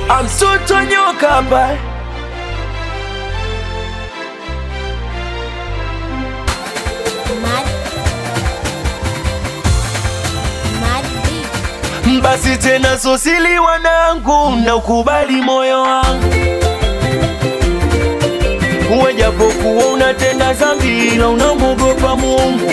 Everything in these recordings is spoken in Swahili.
amsuto nyoka hapa Mad. Mad beat. basi tena sosili wanangu na ukubali moyo wangu wejapokuwa unatenda zambi ila unamwogopa Mungu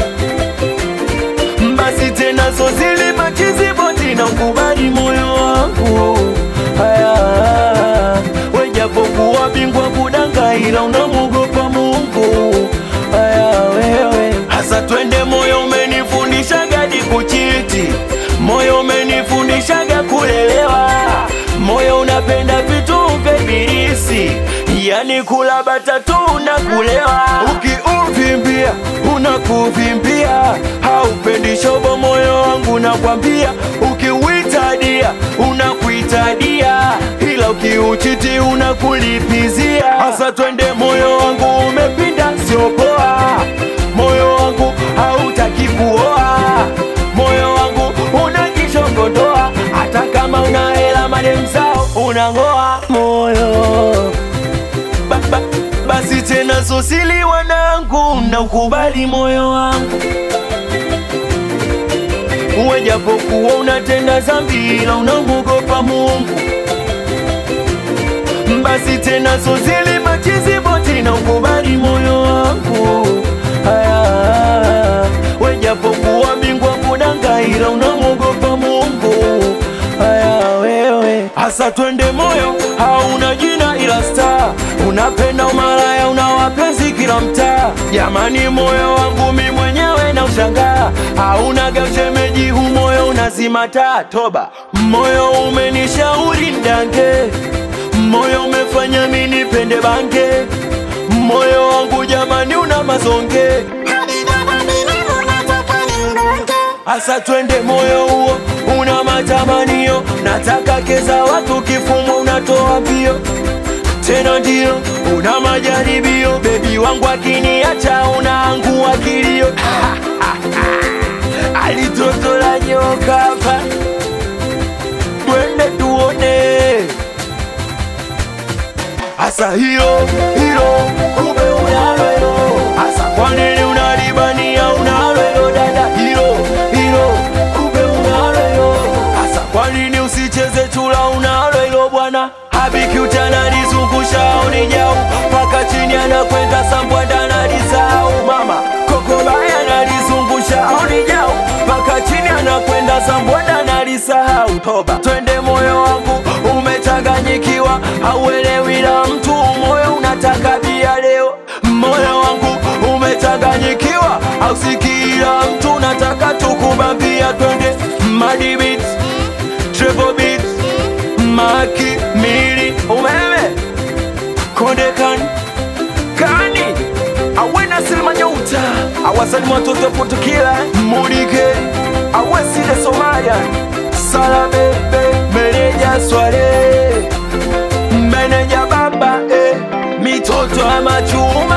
basi tena sosili machizi boti na ukubali moyo wangu haya wejapokuwa bingwa kudanga ila unamwogopa Mungu haya wewe hasa twende moyo umenifundisha gadi kuchiti moyo umenifundishaga kulelewa moyo unapenda vitu vya ibilisi yani kula batatu na kulewa ukiuvimbia unakuvimbia haupendi shobo moyo wangu nakwambia ukiuitadia unakuitadia ila ukiuchiti unakulipizia hasa twende moyo wangu umepinda sio poa moyo wangu hautaki kuoa moyo wangu unajishongondoa hata kama una hela mademzao unang'oa moyo ba, ba, basi tena sosili wanangu na ukubali moyo wangu wejapokuwa unatenda zambi ila unamwogopa Mungu basi tena sosili machizi boti na ukubali moyo wangu haya wejapokuwa bingwa kudanga ila unamwogopa Mungu haya wewe hasa twende moyo hauna jina ila star unapenda umalaya una wapenzi kila mtaa jamani moyo wangu mi mwenyewe na ushangaa hauna gamshemeji hu moyo unazima taa toba moyo umenishauri ndange moyo umefanya mi nipende bange moyo wangu jamani una mazonge Asa twende moyo huo una matamanio, nataka keza watu kifumo unatoa mbio tena ndio una majaribio, bebi wangu akiniacha unaangua kilio alitoto la nyoka hapa, twende tuone Asa hilo hilo kumbe unalo hilo Asa kwa nini unalibania unalo hilo dada hilo hilo kumbe unalo hilo Asa kwa nini usicheze chula unalo hilo bwana Habiki utanalizungusha unijau mpaka chini anakwenda sambwanda analisahau mama kokobaya analizungusha unijau mpaka chini anakwenda sambwanda analisahau toba twende moyo wangu umechanganyikiwa hauelewi la mtu moyo unataka bia leo moyo wangu umechanganyikiwa hausikila mtu unataka tukubambia twende madibit treble beat maki mili umeme kondekan kani awena silima nyota awasalimu watoto potukila mulike awesile somalia salabebe meneja swale meneja baba eh, mitoto ya machuma